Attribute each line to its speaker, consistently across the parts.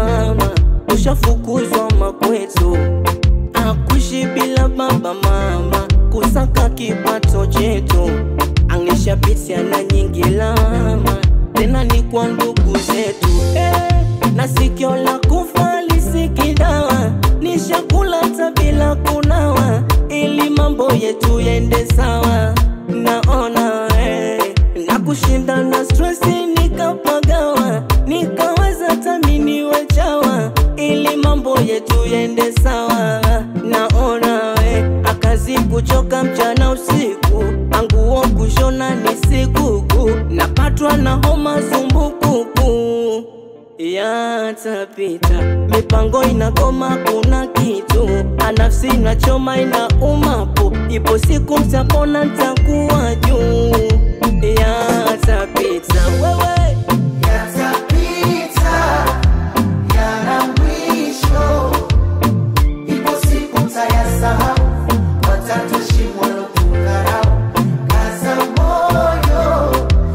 Speaker 1: mama, ushafukuzwa makwetu, akuishi bila baba mama, kusaka kipato chetu, angeshapitia na nyingi lama, tena ni kwa ndugu zetu eh, na sikio la kufa lisikidawa, nishakula hata bila kunawa, ili mambo yetu yende sawa, naona eh, na kushinda na stresi nikapagawa, nikaweza taminiwe chawa, ili mambo yetu yende sawa, naona we akazi kuchoka mchana usiku, anguo kushona ni sikuku, napatwa na homa zumbukuku yatapita, mipango inakoma, kuna kitu anafsi inachoma, ina umapo, ipo siku mtapona, ntakuwa juu. Yatapita wewe
Speaker 2: Yatapita, yana mwisho. Ipo siku mtayasahau, watatushimwa kudharau. Kaza moyo,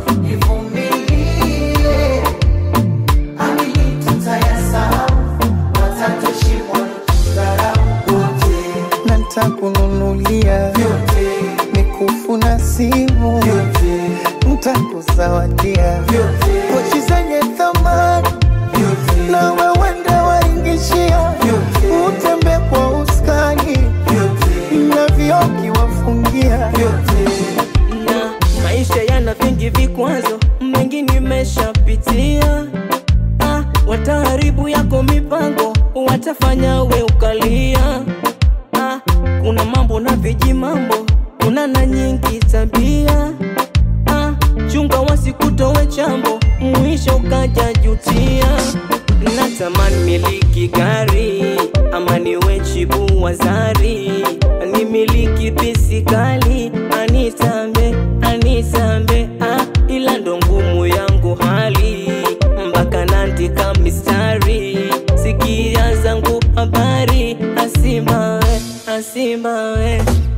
Speaker 2: ivumilie. Amini tutayasahau, watatushimwa kudharau. Wote,
Speaker 3: na ntakununulia
Speaker 2: vyote,
Speaker 3: mikufu na simu,
Speaker 2: vyote,
Speaker 3: ntakuzawadia
Speaker 2: vyote,
Speaker 3: pochi zenye thamani,
Speaker 2: vyote,
Speaker 3: na wewende waingishia, utembe kwa uskani
Speaker 2: vyote,
Speaker 3: na vioki wafungia
Speaker 2: vyote.
Speaker 1: na maisha yana vingi vikwazo, mengi nimeshapitia. Ah, wataharibu yako mipango, watafanya we ukalia. Ah, kuna mambo na viji mambo, kuna na nyingi tabia. Ah, chunga wasikutowe chambo, mwisho ukaja jutia. Natamani miliki gari ama niwe chibu wazari, nimiliki bisikali anitambe anitambe, ah, ila ndo ngumu yangu hali mpaka naandika mistari, sikia zangu habari, asimawe asimawe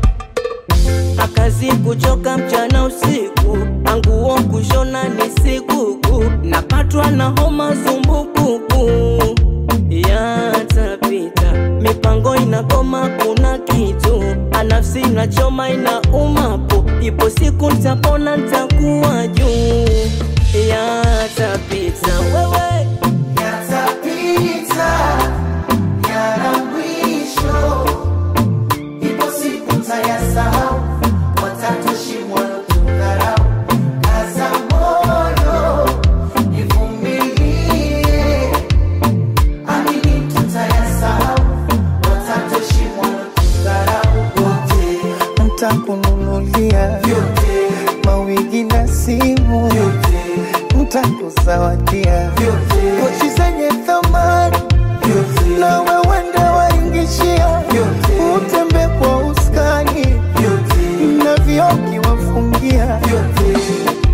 Speaker 1: akazi kuchoka mchana usiku, anguo kushona ni sikuku, napatwa na homa zumbukuku. Yatapita, mipango inakoma, kuna kitu anafsi inachoma, ina umapo, ipo siku ntapona, ntakuwa juu. Yatapita wewe
Speaker 2: Yatapita, yana mwisho. Ipo siku mtayasahau, watatushimwa kudharau. Kaza moyo, ivumilie. Amini tutayasahau, watatushimwa kudharau. Wote,
Speaker 3: ntakununulia
Speaker 2: vyote,
Speaker 3: mawigi na simu,
Speaker 2: vyote,
Speaker 3: ntakuzawadia
Speaker 2: vyote,
Speaker 3: pochi zenye thamani
Speaker 2: vyote,
Speaker 3: na wewende waingishia, utembe kwa uskani
Speaker 2: vyote,
Speaker 3: na vioki wafungia
Speaker 2: vyote.